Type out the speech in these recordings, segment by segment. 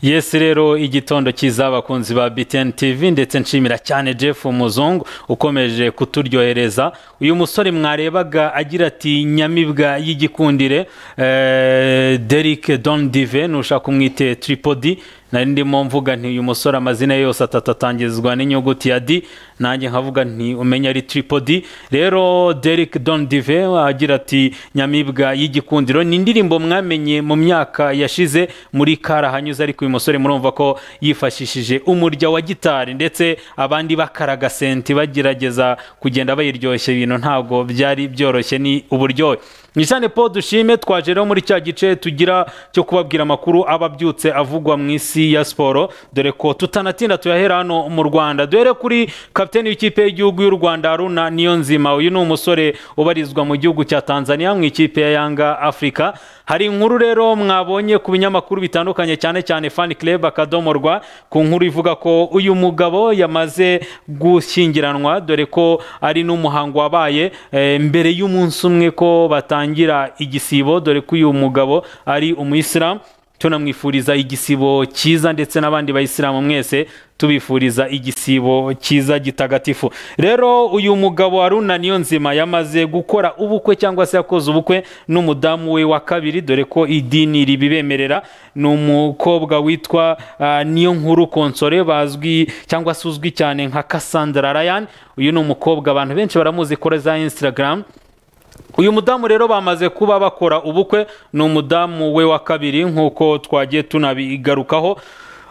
yesi rero igitondo cyiza abakunzi ba BTN TV ndetse nshimira cyane Jeff Muzungu ukomeje kuturyohereza uyu musore mwarebaga agira ati nyamibwa y'igikundire eh, Derek Don Dive nushaka kumwite tripodi nari ndimo mvuga nti uyu musore amazina ye yose atatu atangizwa n'inyuguti ya D nanjye nkavuga nti umenya ari tripodi rero Derek Don Dive agira ati nyamibwa y'igikundiro ni indirimbo mwamenye mu myaka yashize muri kara hanyuze ariko uyu musore murumva ko yifashishije umurya wa gitari ndetse abandi bakaraga senti bagerageza kugenda bayiryoshya ibintu ntabwo byari byoroshye ni uburyohe ni cyane paul dushime twaje rero muri cya gice tugira cyo kubabwira amakuru aba abyutse avugwa mu isi ya siporo dore ko tutanatinda tuyahera hano mu rwanda duhere kuri kapiteni w'ikipe y'igihugu y'u rwanda haruna niyo nzima uyu ni umusore ubarizwa mu gihugu cya tanzania mu ikipe ya yanga afurika hari inkuru rero mwabonye ku binyamakuru bitandukanye cyane cyane fani club akadomo rwa ku nkuru ivuga ko uyu mugabo yamaze gushyingiranwa dore ko ari n'umuhango wabaye eh, mbere y'umunsi umwe ko batangira igisibo dore ko uyu mugabo ari umuyisilamu tunamwifuriza igisibo cyiza ndetse n'abandi bayisilamu mwese tubifuriza igisibo cyiza gitagatifu rero uyu mugabo haruna niyo nzima yamaze gukora ubukwe cyangwa se yakoze ubukwe n'umudamu we wa kabiri dore ko idini ribibemerera ni umukobwa witwa ah, niyo nkuru konsore bazwi cyangwa se uzwi cyane nka cassandra ryan uyu ni umukobwa abantu benshi baramuzi kuri za instagram uyu mudamu rero bamaze kuba bakora ubukwe ni umudamu we wa kabiri nk'uko twagiye tunabigarukaho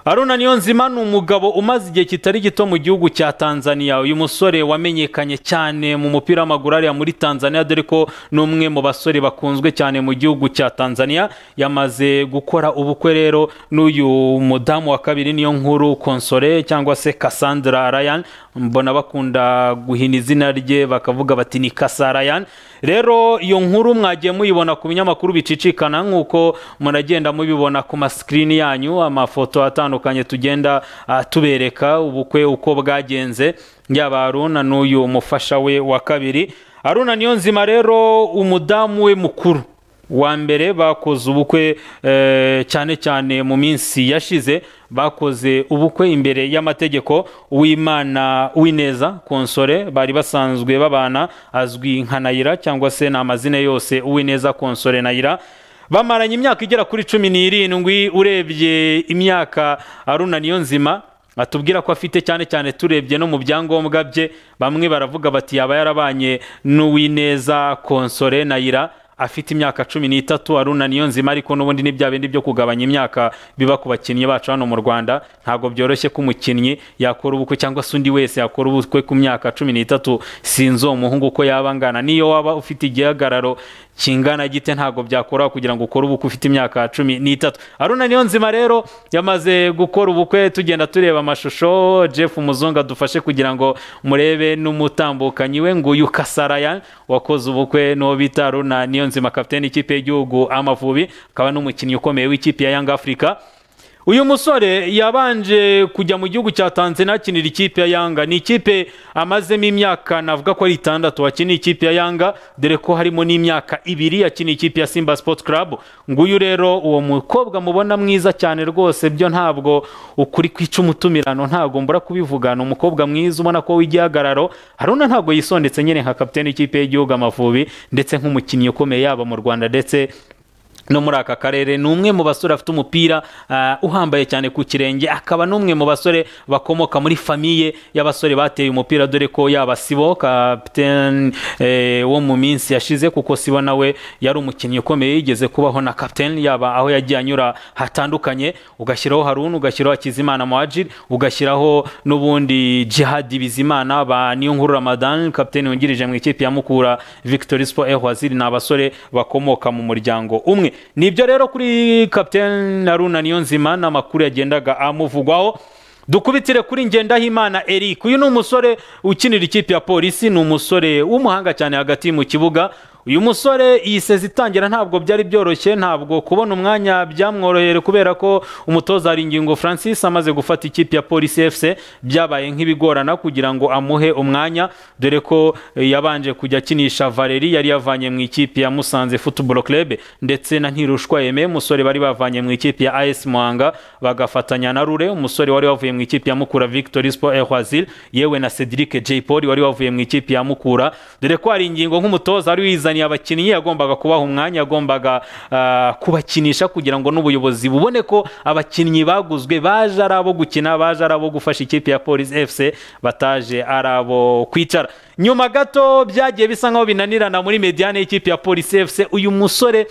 aruna niyo nzima ni umugabo umaze igihe kitari gito mu gihugu cya tanzania uyu musore wamenyekanye cyane mu mupira w'amaguru ariya muri tanzania dore ko ni umwe mu basore bakunzwe cyane mu gihugu cya tanzania yamaze gukora ubukwe rero n'uyu mudamu wa kabiri niyo nkuru konsore cyangwa se cassandra ryan mbona bakunda guhina izina rye bakavuga bati ni kasa ryan rero iyo nkuru mwagiye muyibona ku binyamakuru bicicikana nk'uko muragenda mubibona ku masikirini yanyu amafoto atandukanye tugenda ah, tubereka ubukwe uko bwagenze yaba haruna n'uyu mufasha we wa kabiri haruna niyo nzima rero umudamu we mukuru wa mbere bakoze ubukwe eh, cyane cyane mu minsi yashize bakoze ubukwe imbere y'amategeko w'imana w'ineza konsore bari basanzwe babana azwi nka nayira cyangwa se ni amazina yose uwineza konsore nayira bamaranye imyaka igera kuri cumi n'irindwi urebye imyaka aruna niyo nzima batubwira ko afite cyane cyane turebye no mu byangombwa bye bamwe baravuga bati yaba yarabanye n'uwineza konsore nayira afite imyaka cumi n'itatu aruna niyo nzima ariko n'ubundi ni bya bindi byo kugabanya imyaka biba ku bakinnyi bacu hano mu rwanda ntabwo byoroshye ko umukinnyi yakora ubukwe cyangwa se undi wese yakora ubukwe ku myaka cumi n'itatu sinzi uwo muhungu uko yaba angana n'iyo waba ufite igihagararo kingana gite ntabwo byakora kugira ngo ukore ubukwe ufite imyaka cumi n'itatu aruna niyo nzima rero yamaze gukora ubukwe tugenda tureba amashusho jeff muzungu adufashe kugira ngo murebe n'umutambukanyi we nguyu kasaraya wakoze ubukwe n'uwo bita aruna niyo nzima kapitene ikipe y'igihugu amavubi akaba n'umukinnyi ukomeye w'ikipe ya yanga afurika uyu musore yabanje kujya mu gihugu cya tanzania akinira ikipe ya yanga ni ikipe amazemo imyaka navuga ko ari itandatu akiniye ikipe ya yanga dore ko harimo n'imyaka ibiri akiniye ikipe ya simba sports club nguyu rero uwo mukobwa mubona mwiza cyane rwose byo ntabwo ukuri kwica umutumirano ntabwo mbura kubivuga ni umukobwa mwiza ubona ko w'igihagararo haruna ntabwo yisondetse nyine nka kapitene ikipe y'igihugu amavubi ndetse nk'umukinnyi ukomeye yaba mu rwanda ndetse no muri aka karere ni umwe mu basore afite umupira ah, uhambaye cyane ku kirenge akaba n'umwe mu basore bakomoka muri famiye y'abasore bateye umupira dore ko yaba sibo kapitene eh, wo mu minsi yashize kuko sibo nawe yari umukinnyi ukomeye yigeze kubaho na kapitene yaba aho yagiye anyura hatandukanye ugashyiraho haruna ugashyiraho hakizimana muhajiri ugashyiraho n'ubundi jihadi bizimana ba niyo nkuru ramadan kapitene wungirije mu ikipe ya mukura victory sport ehwaziri ni abasore bakomoka mu muryango umwe nibyo rero kuri kapitene haruna niyo nzima n'amakuru yagendaga amuvugwaho dukubitire kuri ngendahimana eric uyu ni umusore ukinira ikipe ya polisi ni umusore w'umuhanga cyane hagati mu kibuga uyu musore iyi sezi itangira ntabwo byari byoroshye ntabwo kubona umwanya byamworoheye kubera ko umutoza hari ingingo francis amaze gufata ikipe ya polisi efuse byabaye nk'ibigorana kugira ngo amuhe umwanya dore ko yabanje kujya akinisha valeri yari yavanye mu ikipe ya musanze futuboro kerebe ndetse na ntirushwa yeme umusore bari bavanye mu ikipe ya as muhanga bagafatanya na rure umusore wari wavuye mu ikipe ya mukura victoire sport ehwazil yewe na cedric j paul wari wavuye mu ikipe ya mukura dore ko hari ingingo nk'umutoza wari wizaniye abakinnyi yagombaga kubaha umwanya yagombaga ah, kubakinisha kugira ngo n'ubuyobozi bubone ko abakinnyi baguzwe baje ari abo gukina baje ari abo gufasha ikipe ya polisi fc bataje ari abo kwicara nyuma gato byagiye bisa nkaho binanirana muri mediane y'ikipe ya polisi fc uyu musore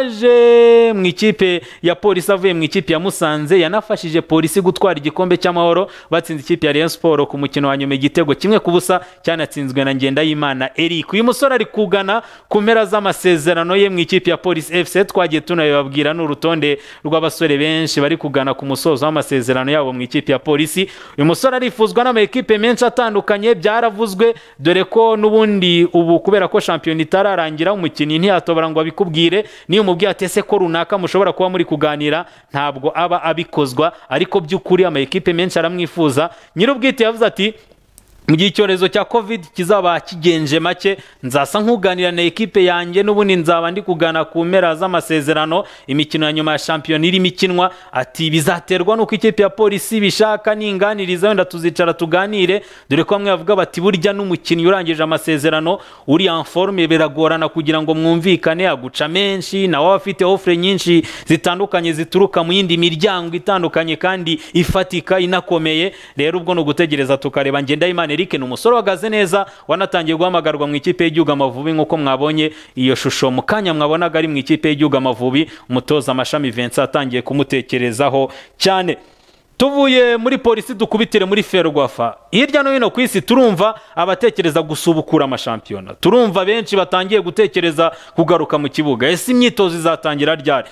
waje mu ikipe ya polisi avuye mu ikipe ya musanze yanafashije polisi gutwara igikombe cy'amahoro batsinze ikipe ya Rayon Sport ku mukino wa nyuma igitego kimwe ku busa cyanatsinzwe na Ngendahimana Eric uyu musore ari kugana ku mpera z'amasezerano ye mu ikipe ya polisi fc twagiye tunabibabwira n'urutonde rw'abasore benshi bari kugana ku musozo w'amasezerano yabo mu ikipe ya polisi uyu musore arifuzwa n'amakipe menshi atandukanye byaravuzwe dore ko n'ubundi ubu kubera ko shampiyona itararangira umukinnyi ntiyatobora ngo abikubwire niyo umubwiye atese ko runaka mushobora kuba muri kuganira ntabwo aba abikozwa ariko by'ukuri amakipe menshi aramwifuza nyir'ubwite yavuze ati mu gihe icyorezo cya covid kizaba kigenje make nzasa nk'uganira na ekipe yanjye n'ubundi nzaba ndi kugana ku mpera z'amasezerano imikino ya nyuma ya shampiyona irimo ikinwa ati bizaterwa n'uko ikipe ya polisi ibishaka ninganiriza wenda tuzicara tuganire dore ko bamwe bavuga bati burya n'umukinnyi urangije amasezerano uri en forme biragorana kugira ngo mwumvikane aguca menshi nawe aba afite ofure nyinshi zitandukanye zituruka mu yindi miryango itandukanye kandi ifatika inakomeye rero ubwo ni ugutegereza tukareba ngendahimana Eric ni umusore uhagaze neza wanatangiye guhamagarwa mu ikipe y'igihugu amavubi nk'uko mwabonye iyo shusho mu kanya mwabonaga ari mu ikipe y'igihugu amavubi umutoza amashami Vincent atangiye kumutekerezaho cyane tuvuye muri polisi dukubitire muri ferwafa hirya no hino ku isi turumva abatekereza gusubukura amashampiyona turumva benshi batangiye gutekereza kugaruka mu kibuga ese imyitozo izatangira ryari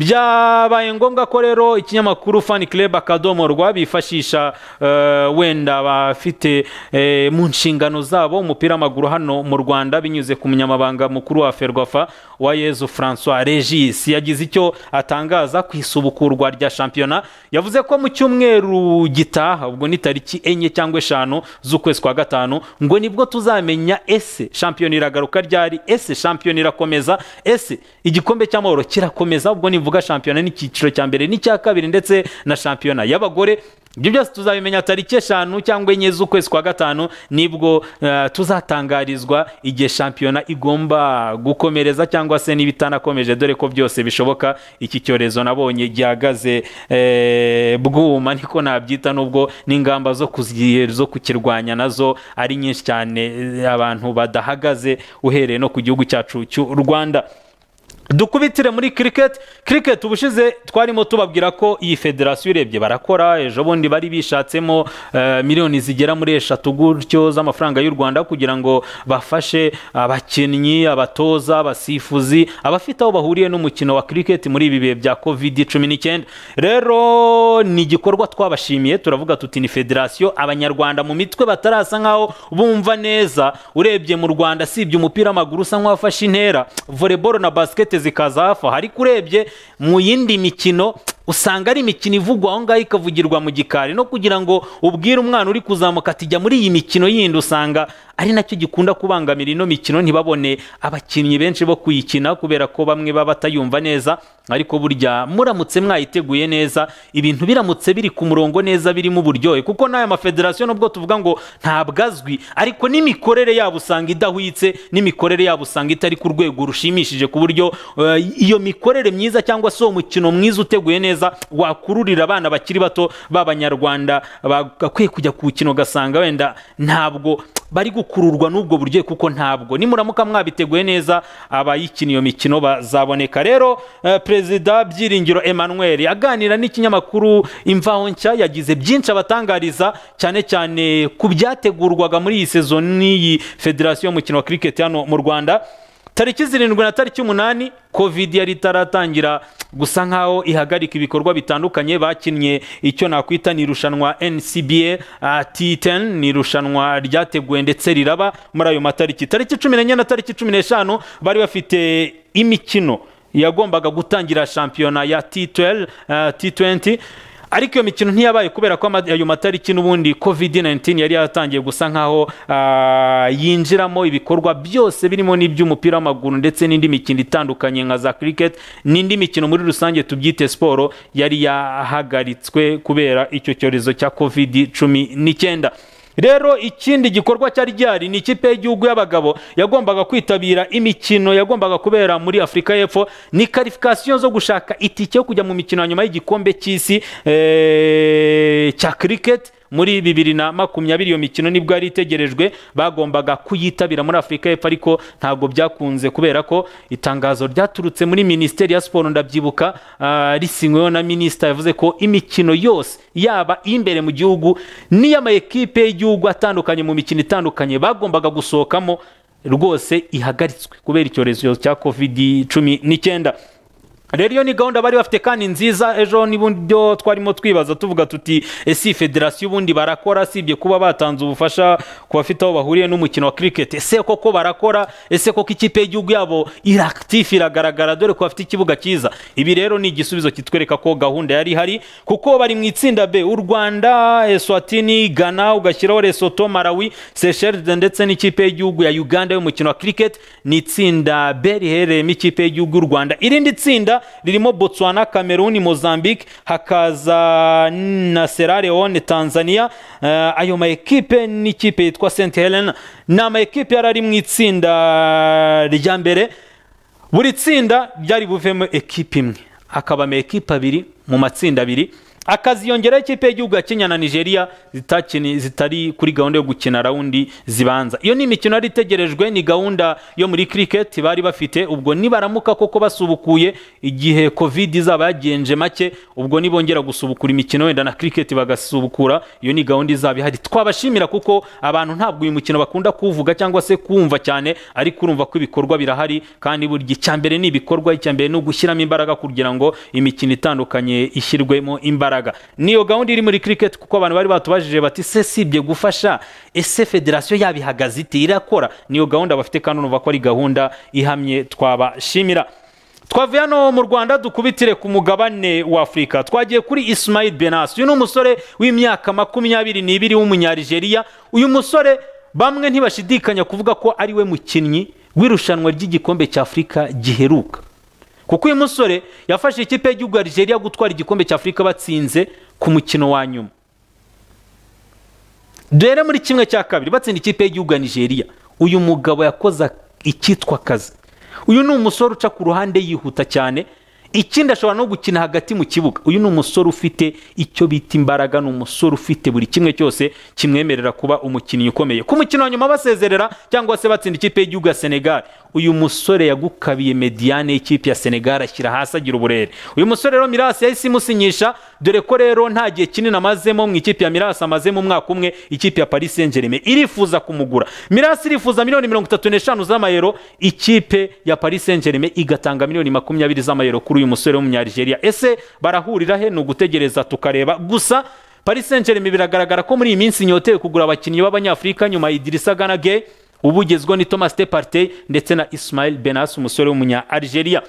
byabaye ngombwa ko rero ikinyamakuru fani club akadomo rwa bifashisha eh, wenda abafite eh, mu nshingano zabo umupira w'amaguru hano mu rwanda binyuze ku munyamabanga mukuru wa ferwafa wa yezu francois regis yagize icyo atangaza ku isubukurwa rya shampiyona yavuze ko mu cyumweru gitaha ubwo ni tariki enye cyangwa eshanu z'ukwezi kwa gatanu ngo nibwo tuzamenya ese shampiyona iragaruka ryari ese shampiyona irakomeza ese igikombe cy'amahoro kirakomeza ubwo ni mvuga shampiyona n'icyiciro cya mbere n'icya kabiri ndetse na shampiyona y'abagore ibyo byose tuzabimenya tariki eshanu cyangwa enye z'ukwezi kwa gatanu nibwo eh, tuzatangarizwa igihe shampiyona igomba gukomereza cyangwa se n'ibitanakomeje dore ko byose bishoboka iki cyorezo nabonye gihagaze eh, bwuma niko nabyita nubwo n'ingamba zo kuzi- zo kukirwanya nazo ari nyinshi cyane eh, abantu badahagaze uhereye no ku gihugu cyacu cy'u rwanda dukubitire muri kiriketi kiriketi ubushize twarimo tubabwira ko iyi federasiyo urebye barakora ejo bundi bari bishatsemo eh, miliyoni zigera muri eshatu gutyo z'amafaranga y'u rwanda kugira ngo bafashe abakinnyi abatoza abasifuzi abafite aho bahuriye n'umukino wa kiriketi muri ibi bihe bya covid cumi n'icyenda rero ni igikorwa twabashimiye turavuga tuti ni federasiyo abanyarwanda mu mitwe batarasa nkaho bumva neza urebye mu rwanda sibye umupira w'amaguru usa nk'uwafashe intera voleboro na basiketi zikaza hafi aho ariko urebye mu yindi mikino usanga ari imikino ivugwa aho ngaho ikavugirwa mu gikari no kugira ngo ubwire umwana uri kuzamuka ati jya muri iyi mikino yindi usanga ari nacyo gikunda kubangamira ino mikino ntibabone abakinnyi benshi bo kuyikina kubera ko bamwe baba batayumva neza ariko burya muramutse mwayiteguye neza ibintu biramutse biri ku murongo neza birimo uburyohe kuko n'aya mafederasiyo nubwo tuvuga ngo ntabwo azwi ariko n'imikorere yabo usanga idahwitse n'imikorere yabo usanga itari ku rwego rushimishije ku buryo eh, iyo mikorere myiza cyangwa se uwo mukino mwiza uteguye neza wakururira abana bakiri bato b'abanyarwanda bagakwiye kujya kuwukina ugasanga wenda ntabwo bari gukururwa n'ubwo buryo kuko ntabwo nimuramuka mwabiteguye neza abayikina iyo mikino bazaboneka rero eh, perezida byiringiro emmanuel aganira n'ikinyamakuru imvaho nshya yagize byinshi abatangariza cyane cyane ku byategurwaga muri iyi sezoni y'iyi federasiyo y'umukino wa kiriketi hano mu rwanda tariki zirindwi na tariki umunani covid yari itaratangira gusa nkaho ihagarika ibikorwa bitandukanye bakinnye icyo nakwita ni irushanwa ncba uh, t10 ni irushanwa ryateguwe ndetse riraba muri ayo matariki tariki cumi n'enye na tariki cumi n'eshanu bari bafite imikino yagombaga gutangira shampiyona ya T12, uh, T20 ariko iyo mikino ntiyabaye kubera ko ama- ayo matariki n'ubundi covid 19 yari yatangiye gusa nkaho ah, yinjiramo ibikorwa byose birimo n'iby'umupira w'amaguru ndetse n'indi mikino itandukanye nka za cricket n'indi mikino muri rusange tubyite siporo yari yahagaritswe kubera icyo cyorezo cya covid cumi n'icyenda rero ikindi gikorwa cyari gihari ni ikipe y'igihugu y'abagabo yagombaga kwitabira imikino yagombaga kubera muri afurika y'epfo ni karifikasiyo zo gushaka itike yo kujya mu mikino ya nyuma y'igikombe cy'isi eh, cya kiriketi muri bibiri na makumyabiri iyo mikino nibwo yari itegerejwe bagombaga kuyitabira muri afurika y'epfo ariko ntabwo byakunze kubera ko itangazo ryaturutse muri minisiteri ya siporo ndabyibuka ah, risinyweho na minisita yavuze ko imikino yose yaba imbere mu gihugu n'iy'ama ekipe y'igihugu atandukanye mu mikino itandukanye bagombaga gusohokamo rwose ihagaritswe kubera icyorezo cya covid cumi n'icyenda rero iyo ni gahunda bari bafite kandi nziza ejo n'ibyo twarimo twibaza tuvuga tuti ese iyi federasiyo ubundi barakora sibye kuba batanze ubufasha ku bafite aho bahuriye n'umukino wa kiriketi ese koko barakora ese koko ikipe y'igihugu yabo irakitifu iragaragara dore ko bafite ikibuga cyiza ibi rero ni igisubizo kitwereka ko gahunda yari ihari kuko bari mu itsinda b u rwanda eswatini ghana ugashyiraho lesoto malawi seychelles ndetse n'ikipe y'igihugu ya uganda y'umukino wa kiriketi ni itsinda b riherereyemo ikipe y'igihugu y'u rwanda irindi tsinda ririmo botswana cameroon mozambique hakaza na sierra leone tanzania Eh, ayo ma ekipe ni ikipe yitwa st helena ni ama ekipe yari ari mu itsinda rya mbere buri tsinda ryari buvemo ekipe imwe hakabamo ekipe abiri mu matsinda abiri akaziyongeraho ikipe y'igihugu ya kenya na nigeria zitakini- zitari kuri gahunda yo gukina rawundi zibanza iyo ni imikino yari itegerejwe ni gahunda yo muri cricket bari bafite ubwo nibaramuka koko basubukuye igihe covid izaba yagenje make ubwo nibongera gusubukura imikino wenda na cricket bagasubukura iyo ni gahunda izaba ihari twabashimira kuko abantu ntabwo uyu mukino bakunda kuwuvuga cyangwa se kuwumva cyane ariko urumva ko ibikorwa birahari kandi buri gihe icyambere ni ibikorwa icyambere ni ugushyiramo imbaraga kugira ngo imikino itandukanye ishyirwemo imbaraga niyo gahunda iri muri cricket kuko abantu bari batubajije bati se sibye gufasha ese federasiyo yabihagaze iti irakora niyo gahunda bafite kandi urumva ko ari gahunda ihamye twabashimira twavuye hano mu rwanda dukubitire ku mugabane wa afurika twagiye kuri ismail benas uyu ni umusore w'imyaka makumyabiri n'ibiri w'umunyarigeria uyu musore bamwe ntibashidikanya kuvuga ko ari we mukinnyi w'irushanwa ry'igikombe cya afurika giheruka kuko uyu musore yafashe ikipe y'igihugu ya Algeria gutwara igikombe cya afurika batsinze ku mukino wa nyuma dore muri kimwe cya kabiri batsinda ikipe y'igihugu ya nigeria uyu mugabo yakoze icyitwa akazi uyu ni umusore uca ku ruhande yihuta cyane ikindi ashobora no gukina hagati mu kibuga uyu ni umusore ufite icyo bita imbaraga ni umusore ufite buri kimwe cyose kimwemerera kuba umukinnyi ukomeye ku mukino wa nyuma basezerera cyangwa se batsinda ikipe y'igihugu ya senegal uyu musore yagukabiye mediyane y'ikipe ya senegal ashyira hasi agira uburere uyu musore rero mirasi yahise imusinyisha dore ko rero nta gihe kinini amazemo mu ikipe ya mirasi amazemo umwaka umwe ikipe ya paris saint germain irifuza kumugura mirasi irifuza miliyoni mirongo itatu n'eshanu z'amayero ikipe ya paris saint germain igatanga miliyoni makumyabiri z'amayero kuri uyu musore w'umunyarigeria ese barahurira he ni ugutegereza tukareba gusa paris saint germain biragaragara ko muri iyi minsi nyotewe kugura abakinnyi b'abanyafurika nyuma ya idirisa ganage ubugezweho ni thomas departey ndetse na ismail benas umusore w'umunya algeria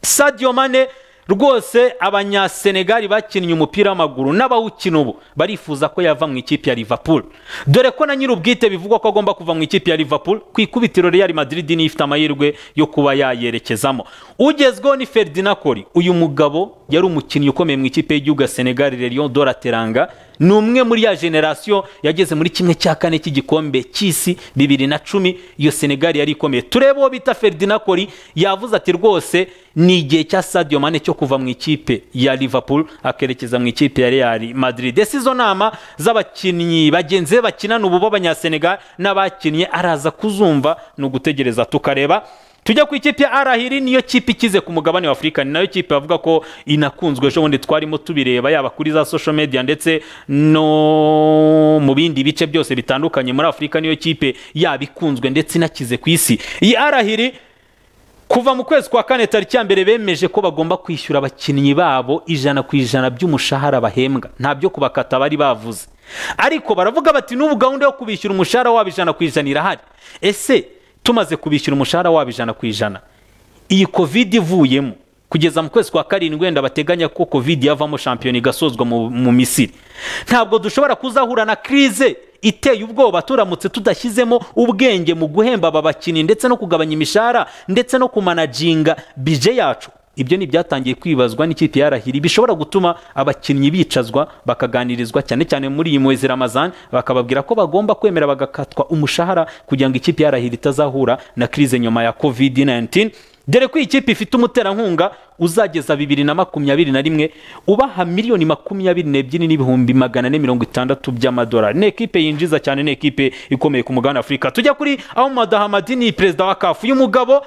sadio mane rwose abanyasenegali bakinnye umupira w'amaguru n'abawukina ubu barifuza ko yava mu ikipe ya liverpool dore ko na nyir'ubwite bivugwa ko agomba kuva mu ikipe ya liverpool ku ikubitiro real madrid niyo ifite amahirwe yo kuba yayerekezamo ugezweho ni ferdinand kori uyu mugabo yari umukinnyi ukomeye mu ikipe y'igihugu ya senegal lerion dorateranga ni umwe muri ya generasiyo yageze muri kimwe cya kane cy'igikombe cy'isi bibiri na cumi iyo senegali yari ikomeye turebe uwo bita ferdinand kori yavuze ati rwose ni igihe cya sadio mane cyo kuva mu ikipe ya liverpool akerekeza mu ikipe ya real madrid ese izo nama z'abakinnyi bagenzi be bakinana ubu b'abanyasenegal n'abakinnye araza kuzumva ni ugutegereza tukareba tujya ku ikipe ya arahiri niyo kipe ikize ku mugabane wa afurika ni nayo kipe bavuga ko inakunzwe ejo bundi twarimo tubireba yaba kuri za social media ndetse no mu bindi bice byose bitandukanye muri afurika niyo kipe yaba ikunzwe ndetse inakize ku isi iyi arahiri kuva mu kwezi kwa kane tariki ya mbere bemeje ko bagomba kwishyura abakinnyi babo ijana ku ijana by'umushahara bahembwa ntabyo kubakata bari bavuze ariko baravuga bati n'ubu gahunda yo kubishyura umushahara wabo ijana ku ijana irahari ese tumaze kubishyura umushahara wabo ijana ku ijana iyi kovide ivuyemo kugeza mu kwezi kwa karindwi wenda bateganya ko kovide yavamo shampiyona igasozwa mu, mu misiri ntabwo dushobora kuzahura na krize iteye ubwoba turamutse tudashyizemo ubwenge mu guhemba aba bakinnyi ndetse no kugabanya imishahara ndetse no kumanaginga bije yacu ibyo ni ibyatangiye kwibazwa n'ikipe ya rahiri bishobora gutuma abakinnyi bicazwa bakaganirizwa cyane cyane muri iyi mwezi ramazan bakababwira ko bagomba kwemera bagakatwa umushahara kugira ngo ikipe ya rahiri itazahura na krize nyuma ya covid 19 dore ko iyi kipe ifite umuterankunga uzageza bibiri na makumyabiri na rimwe ubaha miliyoni makumyabiri n'ebyiri n'ibihumbi magana ane mirongo itandatu by'amadolari ni ekipe yinjiza cyane ni ekipe ikomeye ku mugabane afurika tujya kuri ahumada hamadini perezida wa kafu uyu mugabo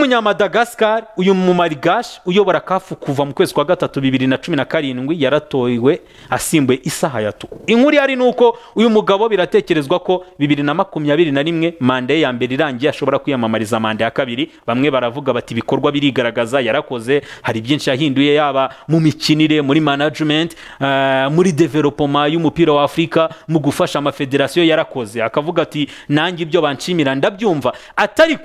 w'umunyamadagascar uyu mumarigashi uyobora kafu kuva mu kwezi kwa gatatu bibiri na cumi na karindwi yaratowe asimbuye isaha ya tuku inkuru ihari ni uko uyu mugabo biratekerezwa ko bibiri na makumyabiri na rimwe manda ye ya mbere irangiye ashobora kwiyamamariza manda ya kabiri bamwe baravuga bati ibikorwa birigaragaza yarakoze hari byinshi yahinduye yaba mu mikinire muri management uh, muri developoma y'umupira wa afurika mu gufasha amafederasiyo yarakoze akavuga ati nanjye ibyo banshimira ndabyumva atari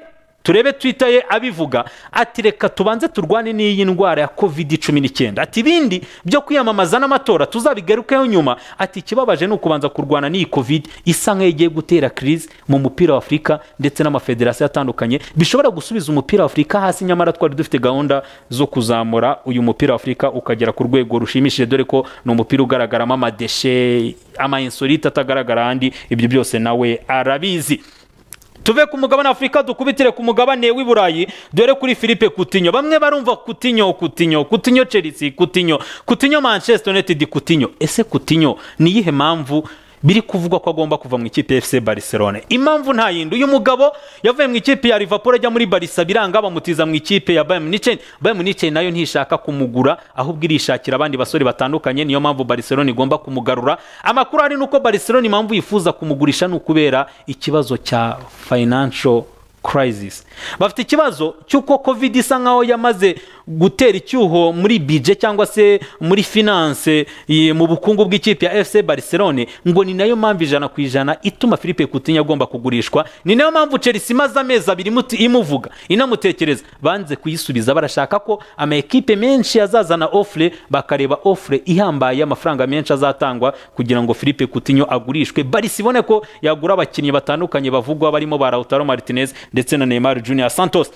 turebe twita ye abivuga ati reka tubanze turwane n'iyi ndwara ya covid cumi n'icyenda ati ibindi byo kwiyamamaza n'amatora tuzabigarukeho nyuma ati ikibabaje ni ukubanza kurwana n'iyi covid isa nk'iyo igiye gutera kirizi mu mupira wa afurika ndetse n'amafederasiyo atandukanye bishobora gusubiza umupira wa afurika hasi nyamara twari dufite gahunda zo kuzamura uyu mupira wa afurika ukagera ku rwego rushimishije dore ko ni umupira ugaragaramo amadeshe ama insolite atagaragara ahandi ibyo byose nawe arabizi tuve ku mugabane afurika dukubitire ku mugabane w'i burayi dore kuri philippe kutinyo bamwe barumva kutinyo kutinyo kutinyo chelsea kutinyo kutinyo manchester united kutinyo ese kutinyo ni iyihe mpamvu biri kuvugwa ko agomba kuva mu ikipe fc barcelona impamvu nta yindi uyu mugabo yavuye mu ikipe ya liverpool ajya muri barisa biranga bamutiza mu ikipe ya bayern munich bayern munich nayo ntishaka kumugura ahubwo irishakira abandi basore batandukanye niyo mpamvu barcelona igomba kumugarura amakuru ari nuko barcelona impamvu yifuza kumugurisha ni ukubera ikibazo cya financial crisis bafite ikibazo cy'uko covid isa nkaho yamaze gutera icyuho muri bije cyangwa se muri finance mu bukungu bw'ikipe ya fc barcelone ngo ni nayo mpamvu ijana ku ijana ituma philippe kutinya agomba kugurishwa ni nayo mpamvu chelsea imaze amezi abiri imuvuga inamutekereza banze kuyisubiza barashaka ko amakipe menshi azazana ofure bakareba ofure ihambaye amafaranga menshi azatangwa kugira ngo philippe kutinyo agurishwe barisi ibone ko yagura abakinnyi batandukanye bavugwa barimo ba lautaro martinez ndetse na neymar junior santos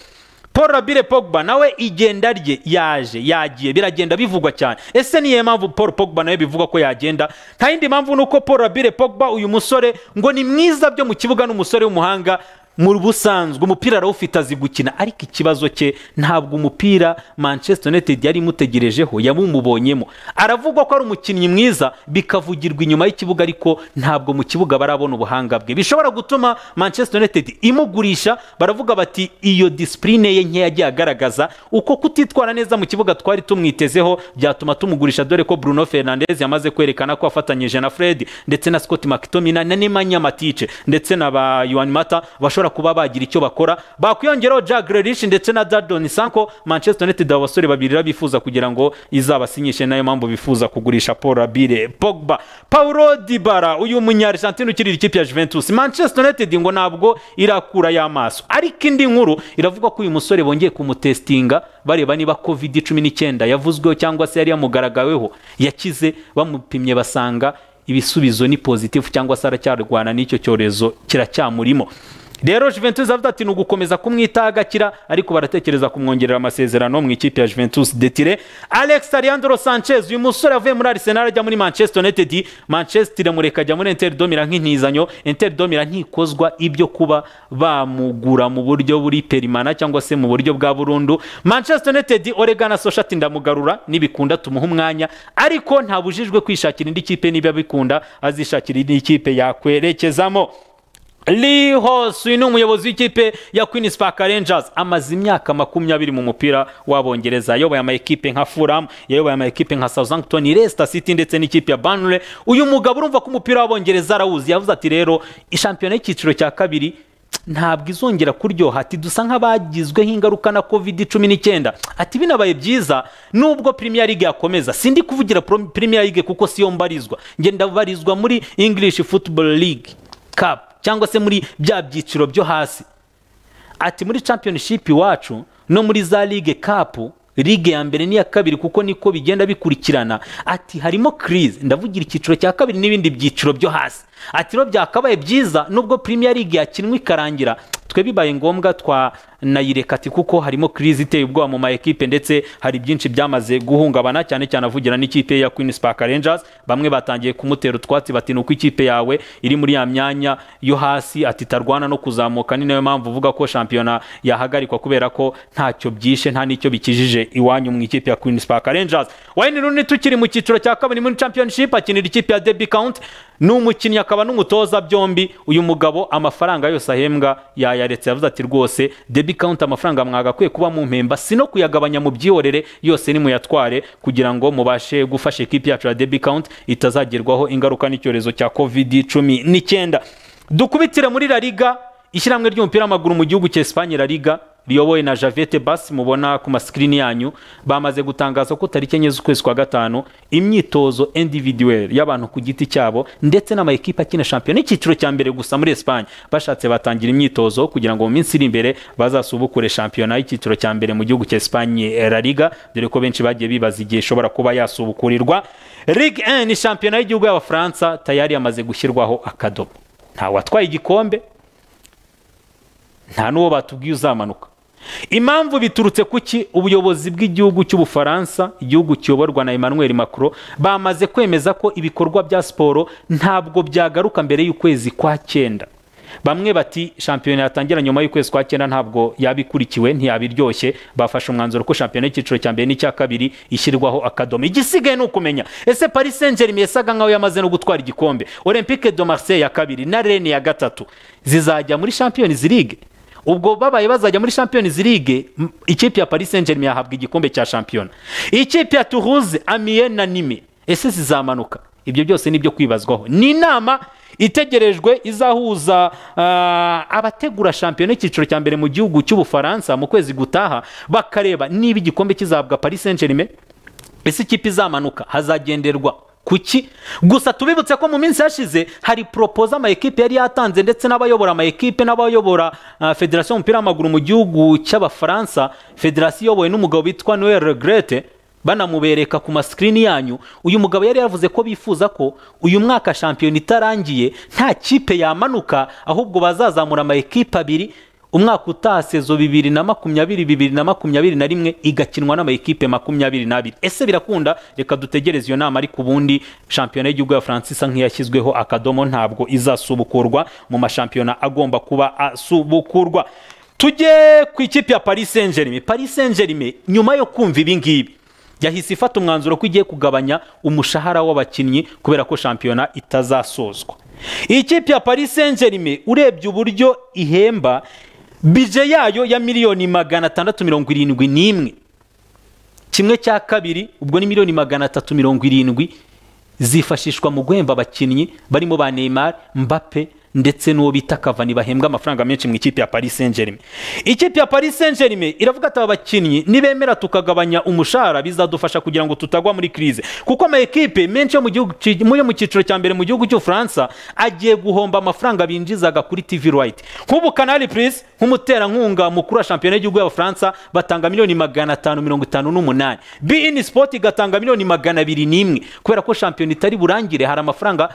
paul rabire pogba nawe igenda rye yaje yagiye biragenda bivugwa cyane ese niyo mpamvu paul pogba nawe bivugwa ko yagenda nta yindi mpamvu ni uko paul rabire pogba uyu musore ngo ni mwiza byo mu kibuga n'umusore w'umuhanga mu busanzwe umupira arawufite azi gukina ariko ikibazo cye ntabwo umupira manchester united yari imutegerejeho yamumubonyemo aravugwa ko ari umukinnyi mwiza bikavugirwa inyuma y'ikibuga ariko ntabwo mu kibuga barabona ubuhanga bwe bishobora gutuma manchester united imugurisha baravuga bati iyo disipurine ye nkeya yagiye agaragaza uko kutitwara neza mu kibuga twari tumwitezeho byatuma tumugurisha dore ko bruno fernandez yamaze kwerekana ko afatanyije na fred ndetse na scott mctominay na nemanya matice ndetse na ba yuan mata bashobora kuba bagira icyo bakora bakwiyongeraho jack Grealish ndetse na Jadon Sanko Manchester United abasore babiri bifuza kugira ngo izabasinyishe nayo mpamvu bifuza kugurisha Paul Rabire Pogba Paulo Dybala uyu munya Argentine ukiri ikipe ya Juventus Manchester United ngo ntabwo irakura y'amaso ariko indi nkuru iravuga ko uyu musore bongeye kumutestinga bareba niba covid 19 yavuzweho cyangwa se yari yamugaragaweho yakize bamupimye basanga ibisubizo ni positive cyangwa se aracyarwana n'icyo cyorezo kiracyamurimo rero juventus avuga ati ni ugukomeza kumwitaho agakira ariko baratekereza kumwongerera amasezerano mu ikipe ya juventus detire alex alejandro sanchez uyu musore avuye muri arsenal ajya muri manchester united manchester iramureka ajya muri inter domira nk'intizanyo inter domira ntikozwa ibyo kuba bamugura mu buryo buri perimana cyangwa se mu buryo bwa burundu manchester united oregana soshati ndamugarura nibikunda tumuha umwanya ariko ntabujijwe kwishakira indi kipe niba bikunda azishakira indi kipe yakwerekezamo Lee Hosui ni umuyobozi w'ikipe ya Queen's Park Rangers amaze imyaka makumyabiri mu mupira w'abongereza ayoboye amakipe nka Fulham yayoboye amakipe nka Southampton Leicester City ndetse n'ikipe ya Burnley uyu mugabo urumva ko umupira w'abongereza arawuzi yavuze ati rero ishampiyona y'icyiciro cya kabiri ntabwo izongera kuryoha ati dusa nk'abagizweho ingaruka na covid cumi n'icyenda ati binabaye byiza nubwo premier league yakomeza sindi kuvugira Pro- premier league kuko siyo mbarizwa ngenda barizwa muri english football league cup cyangwa se muri bya byiciro byo hasi ati muri championship iwacu no muri za ligue cup ligue ya mbere n'iya kabiri kuko niko bigenda bikurikirana ati harimo crise ndavugira icyiciro cya kabiri n'ibindi byiciro byo hasi ati rero byakabaye byiza nubwo premier league yakinwe ikarangira twe bibaye ngombwa twanayireka ati kuko harimo crise iteye ubwoba mu ma ekipe ndetse hari byinshi byamaze guhungabana cyane cyane avugira n'ikipe ya Queen's Park Rangers bamwe batangiye kumutera utwatsi bati nuko ikipe yawe iri muri ya myanya yo hasi ati tarwana no kuzamuka ni nayo mpamvu uvuga ko shampiyona yahagarikwa kubera ko ntacyo byishe nta n'icyo bikijije iwanyu mu ikipe ya Queen's Park Rangers Wayne Rooney tukiri mu cyiciro cya kabiri muri championship akinira ikipe ya Derby County ni umukinnyi akaba n'umutoza byombi uyu mugabo amafaranga yose ahembwa yayaretse yavuze ati rwose debi kawunti amafaranga mwagakwiye kuba mu mpemba si no kuyagabanya mu byiyorere yose nimuyatware kugira ngo mubashe gufasha ekipi yacu ya debi kawunti itazagerwaho ingaruka n'icyorezo cya covid cumi n'icyenda dukubitire muri la liga ishyirahamwe ry'umupira w'amaguru mu gihugu cya esipanye la liga riyobowe na javete basi mubona ku masikirini yanyu bamaze gutangaza ko tariki enye z'ukwezi kwa gatanu imyitozo individuel y'abantu ku giti cyabo ndetse n'amakipe akina shampiyona icyiciro cya mbere gusa muri esipanye bashatse batangira imyitozo kugira ngo mu minsi iri imbere bazasubukure shampiyona y'icyiciro cya mbere mu gihugu cya esipanye la liga dore ko benshi bagiye bibaza igihe ishobora kuba yasubukurirwa ligue 1 ni shampiyona y'igihugu y'abafaransa tayari yamaze gushyirwaho akadomo ntawatwaye igikombe nta n'uwo batubwiye uzamanuka impamvu biturutse ku ki ubuyobozi bw'igihugu cy'ubufaransa igihugu kiyoborwa na emmanuel macron bamaze kwemeza ko ibikorwa bya siporo ntabwo byagaruka mbere y'ukwezi kwa cyenda bamwe bati shampiyona yatangira nyuma y'ukwezi kwa cyenda ntabwo yabikurikiwe ntiyabiryoshye bafashe umwanzuro ko shampiyona y'icyiciro cya mbere n'icya kabiri ishyirwaho akadomo igisigaye ni ukumenya ese paris saint germain yasaga nkaho yamaze no gutwara igikombe olympique de marseille ya kabiri na rene ya gatatu zizajya muri champions league ubwo babaye bazajya muri champions league m- ikipe ya paris saint germain yahabwa igikombe cya shampiyona ikipe ya toulouse amiens na nime ese zizamanuka ibyo byose ni byo kwibazwaho ni inama itegerejwe izahuza ah, abategura shampiyona y'icyiciro cya mbere mu gihugu cy'ubufaransa mu kwezi gutaha bakareba niba igikombe kizahabwa paris saint germain ese ikipe izamanuka hazagenderwa kuki gusa tubibutse ko mu minsi yashize hari poropoza amayekipe yari yatanze ndetse n'abayobora amayekipe n'abayobora ah, federasiyo y'umupira w'amaguru mu gihugu cy'abafaransa federasiyo iyobowe n'umugabo witwa noel regrete banamubereka ku masikirini yanyu uyu mugabo yari yavuze ko bifuza ko uyu mwaka shampiyona itarangiye nta kipe yamanuka ahubwo bazazamura amayekipe abiri umwaka utaha sezo bibiri na makumyabiri bibiri na makumyabiri na rimwe igakinwa n'amayikipe makumyabiri n'abiri ese birakunda reka dutegereze iyo nama ariko ubundi shampiyona y'igihugu ya faransa isa nk'iyashyizweho akadomo ntabwo izasubukurwa mu mashampiyona agomba kuba asubukurwa tujye ku ikipe ya paris saint germain paris saint germain nyuma yo kumva ibi ngibi yahise ifata umwanzuro ko igiye kugabanya umushahara w'abakinnyi kubera ko shampiyona itazasozwa iyi kipe ya paris saint germain urebye uburyo ihemba bije yayo ya miliyoni magana atandatu mirongo irindwi n'imwe kimwe cya kabiri ubwo ni miliyoni magana atatu mirongo irindwi zifashishwa mu guhemba abakinnyi barimo ba Neymar Mbappe ndetse n'uwo bita Cavani bahembwa amafaranga menshi mu ikipe ya Paris Saint-Germain. Ikipe ya Paris Saint-Germain iravuga ati aba bakinnyi nibemera tukagabanya umushahara bizadufasha kugira ngo tutagwa muri crise kuko ama ekipe menshi yo mu gihugu ci- mu yo mu cyiciro cya mbere mu gihugu cy'Ubufaransa agiye guhomba amafaranga binjizaga kuri TV Right. Nk'ubu Canal Plus nk'umuterankunga mukuru wa shampiyona y'igihugu y'Abafaransa batanga miliyoni magana atanu mirongo itanu n'umunani. BeIN Sport igatanga miliyoni magana abiri n'imwe kubera ko shampiyona itari burangire hari amafaranga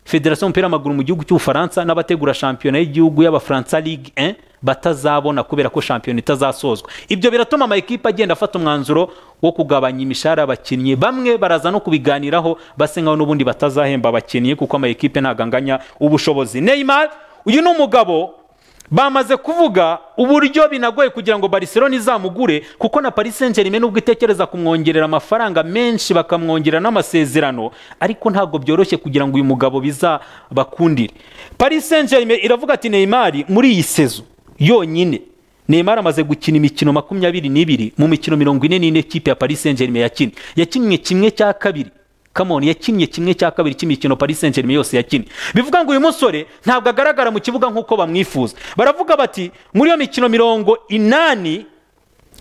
federasiyo y'umupira w'amaguru mu gihugu cy'ubufaransa n'abategura shampiyona y'igihugu y'abafaransa ligue 1 batazabona kubera ko shampiyona itazasozwa ibyo biratuma amayikipe agenda afata umwanzuro wo kugabanya imishahara y'abakinnyi bamwe baraza no kubiganiraho base nkaho n'ubundi batazahemba abakinnyi kuko amayikipe ntabwo anganya ubushobozi neymar uyu ni umugabo bamaze kuvuga uburyo binagoye kugira ngo Barcelona izamugure kuko na Paris Saint-Germain nubwo itekereza kumwongerera amafaranga menshi bakamwongerera n'amasezerano ariko ntabwo byoroshye kugira ngo uyu mugabo bizabakundire Paris Saint-Germain iravuga ati Neymar muri iyi sezo yonyine Neymar amaze gukina imikino makumyabiri n'ibiri mu mikino mirongo ine n'ine kipe ya Paris Saint-Germain yakinnye yakinnye kimwe cya kabiri kamoni yakinnye kimwe cya kabiri cy'imikino paris saint germain yose yakinnye bivuga ngo uyu musore ntabwo agaragara mu kibuga nk'uko bamwifuza baravuga bati muri iyo mikino mirongo inani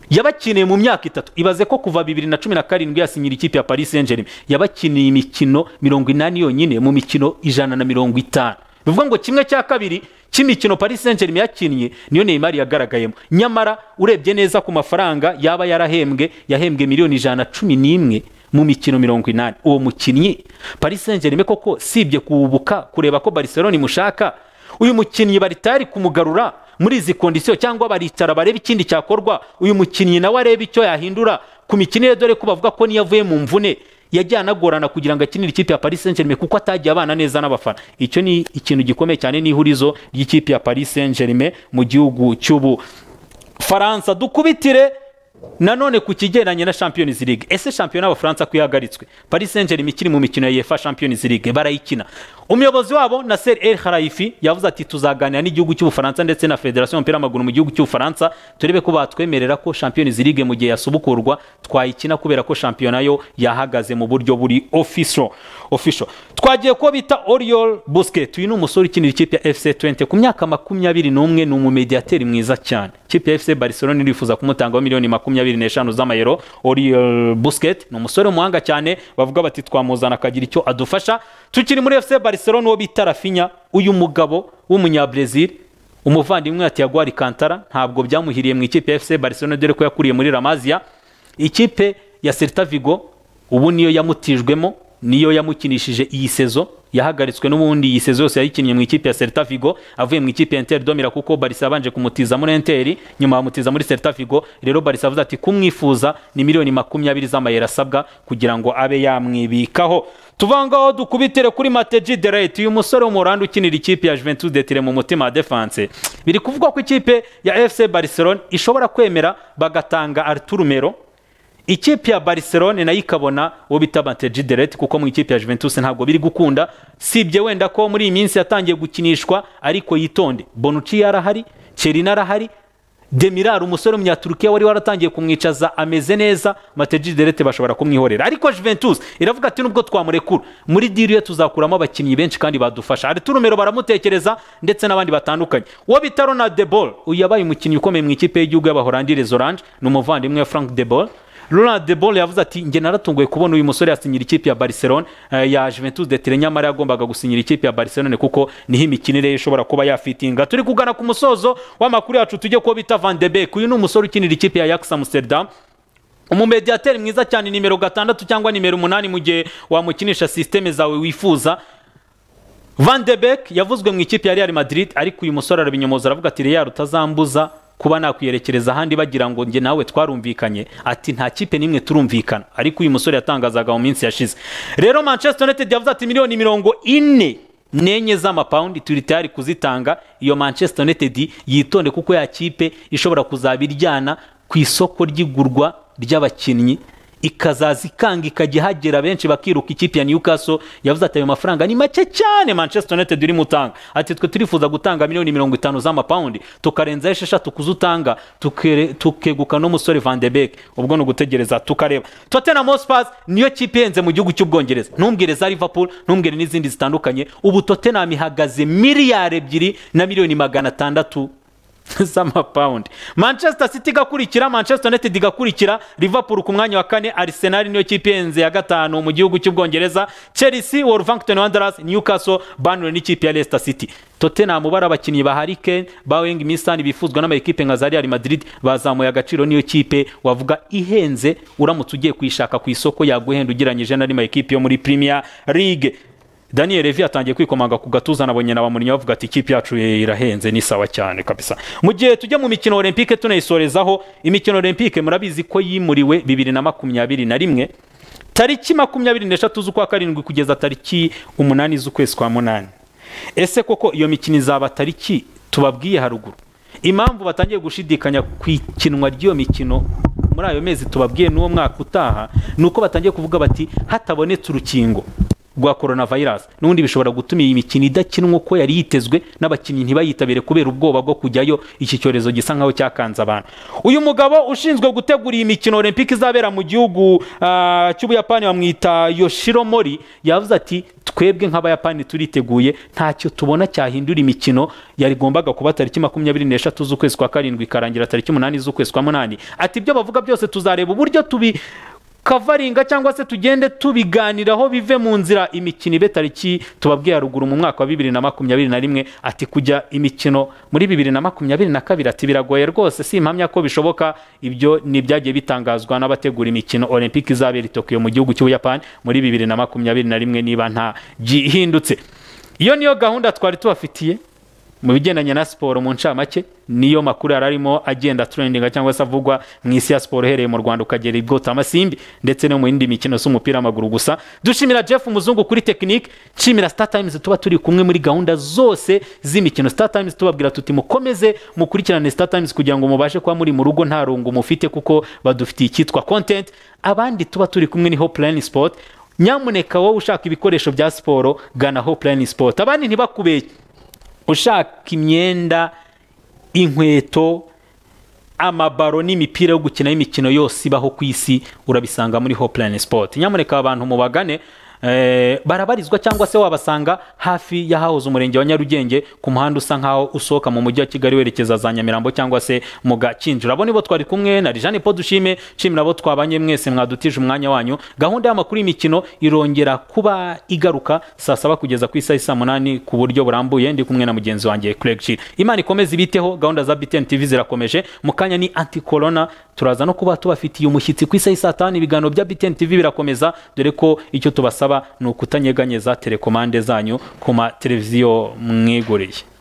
yabakiniye mu myaka itatu ibaze ko kuva bibiri na cumi na karindwi yasinyira ikipe ya paris saint germain yabakiniye imikino mirongo inani yonyine mu mikino ijana na mirongo itanu bivuga ngo kimwe cya kabiri cy'imikino paris saint germain yakinnye niyo neymar yagaragayemo nyamara urebye neza ku mafaranga yaba yarahembwe yahembwe miliyoni ijana na cumi n'imwe mu mikino mirongo inani uwo mukinnyi paris saint germain koko sibye kuwubuka kureba ko barcelona imushaka uyu mukinnyi baritari kumugarura muri izi kondisiyo cyangwa baricara barebe ikindi cyakorwa uyu mukinnyi nawe arebe icyo yahindura ku mikino ye dore ko bavuga ko niyo avuye mu mvune yagiye anagorana kugira ngo akinire ikipe ya paris saint germain kuko atagiye abana neza n'abafana icyo ni ikintu gikomeye cyane n'ihurizo ry'ikipe ya paris saint germain mu gihugu cy'ubu faransa dukubitire nanone ku kigendanye na champions league ese shampiyona y'abafaransa ko ihagaritswe paris saint germain ikiri mu mikino ya uefa champions league barayikina umuyobozi wabo nasser el harayifi yavuze ati tuzaganira n'igihugu cy'ubufaransa ndetse na federasiyo y'umupira w'amaguru mu gihugu cy'ubufaransa turebe ko batwemerera ko champions league mu gihe yasubukurwa twayikina kubera ko shampiyona yo yahagaze mu buryo buri official official twagiye ko bita oriol busquet uyu ni umusore ukinira ikipe ya fc 20 ku myaka makumyabiri n'umwe ni umumediyateri mwiza cyane ikipe ya fc barcelona irifuza kumutangaho miliyoni makumyabiri n'eshanu z'amayero oriol busquet ni umusore w'umuhanga cyane bavuga bati twamuzana akagira icyo adufasha tukiri muri fc barcelona uwo bita rafinya uyu mugabo w'umunyabresil umuvandimwe wa tiago kantara ntabwo byamuhiriye mu ikipe ya fc barcelona dore ko yakuriye muri ramazia ikipe ya celta vigo ubu niyo yamutijwemo niyo yamukinishije iyi sezo yahagaritswe n'ubundi iyi sezo yose yayikinnye mu ikipe ya Celta Vigo avuye mu ikipe ya Inter Domira kuko Barca yabanje kumutiza muri Inter nyuma bamutiza muri Celta Vigo rero Barca avuze ati kumwifuza ni miliyoni makumyabiri z'amayero asabwa kugira ngo abe yamwibikaho tuvangaho dukubitire kuri Mateji Derate uyu musore w'umuranda ukinira ikipe ya Juventus de Turin mu mutima wa defense biri kuvugwa ko ikipe ya FC Barcelona ishobora kwemera bagatanga Arturo Melo ikipe ya barcelone nayo ikabona uwo bita bateji derete kuko mu ikipe ya juventus ntabwo biri gukunda sibye wenda ko muri iyi minsi yatangiye gukinishwa ariko yitonde bonuci yarahari cerina arahari demirar umusore w'umunyaturukiya wari waratangiye kumwicaza ameze neza mateji derete bashobora kumwihorera ariko juventus iravuga ati nubwo twamurekura muri diri ye tuzakuramo abakinnyi benshi kandi badufasha hari turumero baramutekereza ndetse n'abandi batandukanye uwo bita ronald de ball uyu yabaye umukinnyi ukomeye mu ikipe y'igihugu y'abahorandi les orange ni umuvandimwe wa frank de ball Ronald de Boll yavuze ati njye naratunguye kubona uyu musore yasinyira ikipe ya Barcelona ya Juventus de Turin nyamara yagombaga gusinyira ikipe ya Barcelona kuko niho imikinire ye ishobora kuba yafitinga turi kugana ku musozo w'amakuru yacu tujye kuba bita Van de Beek uyu ni umusore ukinira ikipe ya Ajax Amsterdam umumediyateri mwiza cyane nimero gatandatu cyangwa nimero umunani mu gihe wamukinisha sisiteme zawe wifuza Van de Beek yavuzwe mu ikipe ya Real Madrid ariko uyu musore arabinyomoza aravuga ati Real utazambuza kuba nakwiyerekereza ahandi bagira ngo njye nawe twarumvikanye ati nta kipe n'imwe turumvikana ariko uyu musore yatangazaga mu minsi yashize rero manchester united yavuze ati miliyoni mirongo ine n'enye z'amapawundi turi tayari kuzitanga iyo manchester united yitonde kuko ya kipe ishobora kuzaba iryana ku isoko ry'igurwa ry'abakinnyi ikazaza ikanga ikajya ihagera benshi bakiruka ikipe ya Newcastle yavuze ati ayo mafaranga ni make cyane Manchester United urimo utanga ati twe turifuza gutanga miliyoni mirongo itanu z'amapawundi tukarenzaho esheshatu kuzutanga tukeguka n'umusore Van de Beek ubwo ni ugutegereza tukareba Tottenham Hotspur niyo kipe ihenze mu gihugu cy'ubwongereza ntumbwire za Liverpool ntumbwire n'izindi zitandukanye ubu Tottenham ihagaze miliyari ebyiri na miliyoni magana atandatu z'amapawundi manchester city igakurikira manchester united igakurikira liverpool ku mwanya wa kane arsenal niyo kipe ihenze ya gatanu mu gihugu cy'ubwongereza chelsea wolverhampton wanderers newcastle burnley n'ikipe ya leicester city tottenham bari abakinnyi ba harry kane ba weng misani bifuzwa n'amakipe nka za real madrid bazamuye agaciro niyo kipe wavuga ihenze uramutse ugiye kuyishaka ku isoko yaguhenda ugereranyije n'andi makipe yo muri premier league daniel revi atangiye kwikomanga ku gatuza na nyina bamurinyi bavuga ati ikipe yacu irahenze ni sawa cyane kabisa mu gihe tujya mu mikino olympique tunayisorezaho imikino olympique murabizi ko yimuriwe bibiri na makumyabiri na rimwe tariki makumyabiri n'eshatu z'ukwa karindwi kugeza tariki umunani z'ukwezi kwa munani ese koko iyo mikino izaba tariki tubabwiye haruguru impamvu batangiye gushidikanya ku ikinwa ry'iyo mikino muri ayo mezi tubabwiye n'uwo mwaka utaha ni uko batangiye kuvuga bati hatabonetse urukingo rwa korona vayirasi n'ubundi bishobora gutuma iyi mikino idakinwa uko yari yitezwe n'abakinnyi ntibayitabire kubera ubwoba bwo kujyayo iki cyorezo gisa nkaho cyakanze abantu uyu mugabo ushinzwe gutegura iyi mikino olympique izabera mu gihugu ah, cy'ubuyapani bamwita yoshiro mori yavuze ati twebwe nk'abayapani turiteguye ntacyo tubona cyahindura imikino yarigombaga kuba tariki makumyabiri n'eshatu z'ukwezi kwa karindwi ikarangira tariki umunani z'ukwezi kwa munani ati ibyo bavuga byose tuzareba uburyo tubi kavaringa cyangwa se tugende tubiganiraho bive mu nzira imikino ibe tariki tubabwiye haruguru mu mwaka wa bibiri na makumyabiri na rimwe ati kujya imikino muri bibiri na makumyabiri na kabiri ati biragoye rwose si impamya ko bishoboka ibyo ni ibyagiye bitangazwa n'abategura imikino olympic izabera i tokiyo mu gihugu cy'ubuyapani muri bibiri na makumyabiri na rimwe niba nta gihindutse iyo niyo gahunda twari tubafitiye mu bigendanye na siporo mu ncamake niyo makuru yari arimo agenda turendinga cyangwa se avugwa mu isi ya siporo uhereye mu rwanda ukagera i bwotamasimbi ndetse no mu yindi mikino si umupira w'amaguru gusa dushimira jeff umuzungu kuri tekinike nshimira star times tuba turi kumwe muri gahunda zose z'imikino star times tubabwira tuti mukomeze mukurikirane star times kugira ngo mubashe kuba muri mu rugo nta rungu mufite kuko badufitiye icyitwa content abandi tuba turi kumwe ni hopeline sport nyamuneka wowe ushaka ibikoresho bya siporo gana hopeline sport abandi ntibakubeshye ushaka imyenda inkweto amabaro n'imipira yo gukina y'imikino yose ibaho ku isi urabisanga muri hopeline sport nyamuneka abantu mubagane eh, barabarizwa cyangwa se wabasanga hafi y'ahahoze umurenge wa nyarugenge ku muhanda usa nkaho usohoka mu mujyi wa kigali werekeza za nyamirambo cyangwa se mu gakinjiro abo nibo twari kumwe na rijane podushime nshimira abo twabanye mwese mwadutije umwanya wanyu gahunda y'amakuru y'imikino irongera kuba igaruka saa saba kugeza ku isaha saa munani ku buryo burambuye ndi kumwe na mugenzi wanjye Craig Shir imana ikomeze ibiteho gahunda za BTN TV zirakomeje mu kanya ni anti corona turaza no kuba tubafitiye umushyitsi ku isaha saa tanu ibiganiro bya BTN TV birakomeza dore ko icyo tubasaba ni ukutanyeganyeza telekomande zanyu ku mateleviziyo mwiguriye